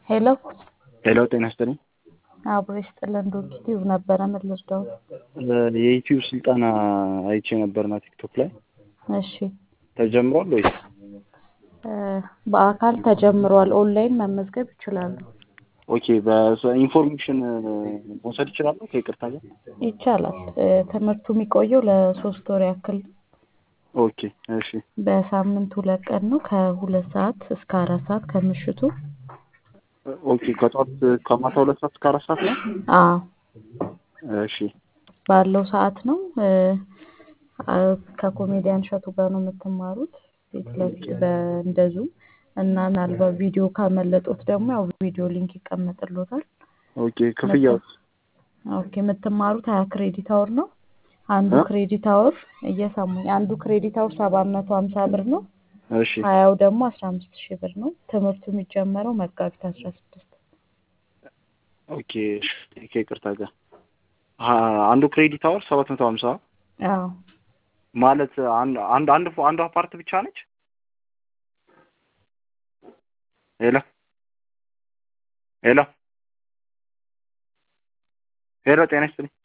ሄሎ ሄሎ ጤና ይስጥልኝ። አብሮ ይስጥልን። ዶክቲቭ ነበረ ምን ልርዳው? የዩቲዩብ ስልጠና አይቼ ነበርና ቲክቶክ ላይ እሺ ተጀምሯል ወይስ? በአካል ተጀምሯል። ኦንላይን መመዝገብ ይችላሉ። ኦኬ በኢንፎርሜሽን መውሰድ ይችላለሁ ከይቅርታ ጋር? ይቻላል። ትምህርቱ የሚቆየው ለሶስት ወር ያክል ነው። ኦኬ እሺ በሳምንት ሁለት ቀን ነው ከሁለት ሰዓት እስከ አራት ሰዓት ከምሽቱ። ኦኬ ከጠዋት ከማታ ሁለት ሰዓት እስከ አራት ሰዓት ነው? አዎ እሺ ባለው ሰዓት ነው። ከኮሜዲያን እሸቱ ጋር ነው የምትማሩት ፊት ለፊት በእንደዙ እና ምናልባት ቪዲዮ ካመለጡት ደግሞ ያው ቪዲዮ ሊንክ ይቀመጥሎታል። ኦኬ ክፍያውስ? ኦኬ የምትማሩት ሀያ ክሬዲት አወር ነው። አንዱ እ? ክሬዲት አወር እየሰሙኝ አንዱ ክሬዲት አወር ሰባት መቶ ሀምሳ ብር ነው። እሺ ሀያው ደግሞ አስራ አምስት ሺህ ብር ነው። ትምህርቱ የሚጀመረው መጋቢት አስራ ስድስት ኦኬ እሺ ከይቅርታ ጋር አ- አንዱ ክሬዲት አወር ሰባት መቶ ሀምሳ አዎ ማለት አንድ አንድ አንድ አንዷ ፓርት ብቻ ነች? ሄሎ ሄሎ ሄሎ ጤና ይስጥልኝ።